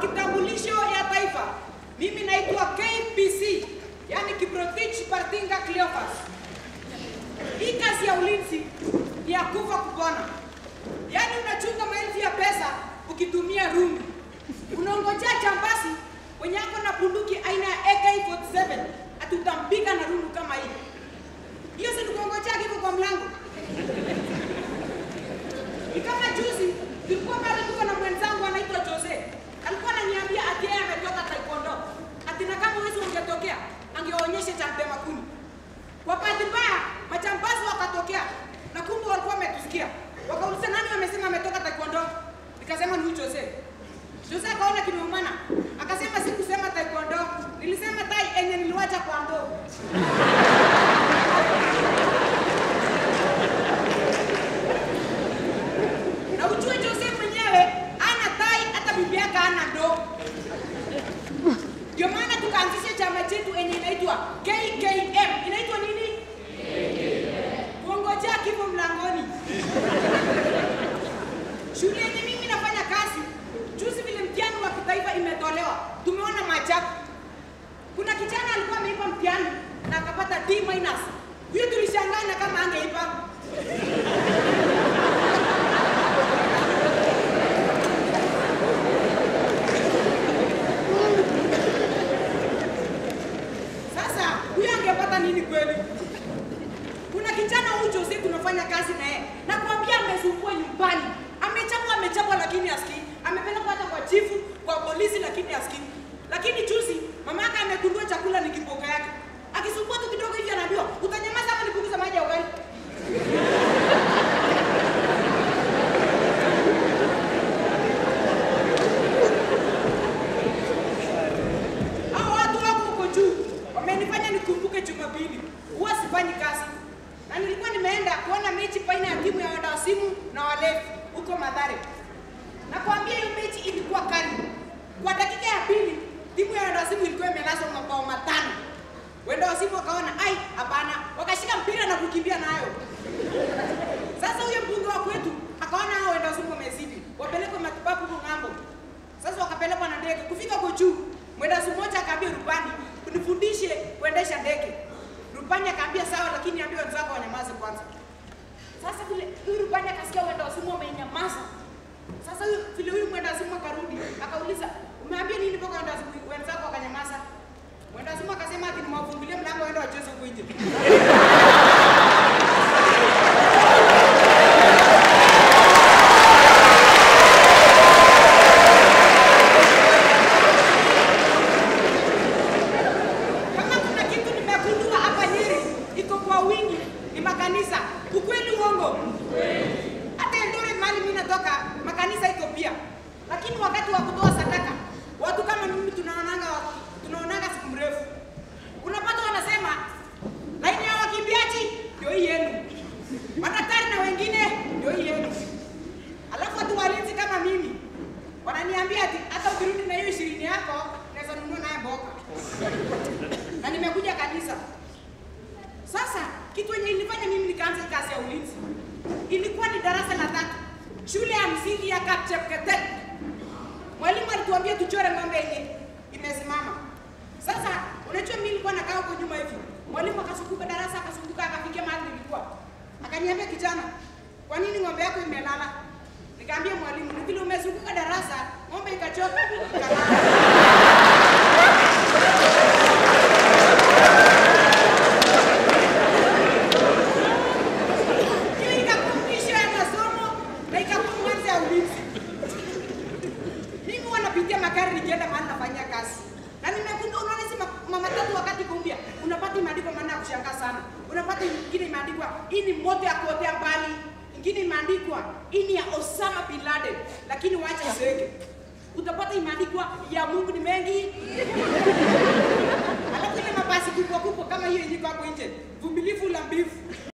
kitambulisho ya taifa, mimi naitwa KPC, yani Kiprotich Partinga Cleophas. Hii kazi ya ulinzi ni ya kufa kupona, yaani unachunga maelfu ya pesa ukitumia rungu, unaongojea jambasi mwenye ako na bunduki aina ya AK47 ati utampiga na rungu kama hii. Hiyo si tukongojea kifo kwa mlango. Ni kama juzi tulikuwa pale tuko na mwenzangu anaitwa Jose. Alikuwa ananiambia ati yeye ametoka taekwondo. Ati na kama wewe ungetokea angeonyesha cha mtema kuni. Kwa bahati mbaya majambazi wakatokea na kumbe walikuwa wametusikia. Wakauliza nani amesema ametoka taekwondo? Nikasema ni huyu Jose. Jose akaona kimeumana. Akasema sikusema taekwondo. Nilisema tai enye niliwacha kwa ndoo. Na ujue Jose mwenyewe ana tai hata bibi yake ana ndoo. Ndio maana tukaanzisha chama chetu enye inaitwa KKM. Inaitwa nini? Kuongojea kifo mlangoni. Shule yenye mimi nafanya kazi, juzi vile mtihani wa kitaifa imetolewa, tumeona maajabu. Kuna kijana alikuwa ameipa mtihani na akapata D minus. Huyo tulishangaa na kama angeipa. Sasa huyo angepata nini kweli? Kuna kijana huyu Jose tunafanya kazi na yeye. Nakwambia amesumbua nyumbani. Amechapwa amechapwa lakini asikii. Amepelekwa hata kwa chifu, kwa polisi lakini asikii. Lakini juzi mama yake amegundua chakula ni kiboka yake. Akisumbua tu kidogo hivi anaambiwa, "Utanyamaza ama nipunguze maji ya ugali?" Hao watu wako huko juu wamenifanya nikumbuke Jumapili, huwa sifanyi kazi, na nilikuwa nimeenda kuona mechi baina ya timu ya wadawasimu na walevi huko Mathare. Nakwambia hiyo mechi ilikuwa kali. Kwa dakika ya pili timu ya wadawasimu ilikuwa imelazwa mabao matano. Wendawasimu wakaona ai, hapana, wakashika mpira na kukimbia nayo. Sasa huyo mbunge wa kwetu akaona hao wendawasimu wamezidi, wapelekwe matibabu huko ng'ambo. Sasa wakapelekwa na ndege kufika huko juu. Mwendasi mmoja akaambia rubani, unifundishe kuendesha ndege. Rubani akaambia sawa, lakini ambia wenzako wanyamaze kwanza. Sasa vile huyu rubani akasikia mwenda wazimu wamenyamaza. Sasa huyu vile huyu mwenda wazimu akarudi, akauliza, umeambia nini mpaka wenda wazimu wenzako wakanyamaza? Mwenda wazimu akasema ati nimewafungulia mlango waende wacheze huko nje. Kama kuna kitu nimegundua hapa Nyeri iko kwa wingi ni makanisa. Ukweli uongo? Hata Eldoret mahali mimi natoka makanisa iko pia, lakini wakati wa kutoa sadaka watu kama mimi tunaonanga tunaonanga siku mrefu. Unapata wanasema laini ya wakimbiaji ndio hii yenu, madaktari na wengine ndio hii yenu, alafu watu walinzi kama mimi wananiambia ati hata ukirudi na hiyo ishirini yako naweza nunua naye mboga na nimekuja kanisa. Sasa kitu yenye ilifanya mimi nikaanza kazi ya ulinzi ilikuwa ni darasa la tatu, shule ya msingi ya Kapchepketet. Mwalimu alituambia tuchore ng'ombe yenye imesimama. Sasa unajua mimi nilikuwa nakaa huko nyuma hivi, mwalimu akazunguka darasa, akazunguka akafikia mahali nilikuwa, akaniambia kijana, kwa nini ng'ombe yako imelala? Nikaambia mwalimu, ni vile umezunguka darasa, ng'ombe ikachoka ikalala. Hiyo ikakuwa mwisho ya masomo na ikakuwa mwanzo ya ulinzi. Mimi wanapitia magari nikienda mahali nafanyia kazi. Na nimegundua unaona hizi ma- mama tatu wakati kumbia, unapata imeandikwa maana ya kushangaa sana. Unapata ingine imeandikwa hii ni moto ya kuotea mbali. Ingine imeandikwa hii ni ya Osama bin Laden, lakini wacha iseke. Utapata imeandikwa ya Mungu ni mengi. Alafu ile mabasi kubwa kubwa kama hiyo yenye iko hapo nje, vumilivu la mbivu.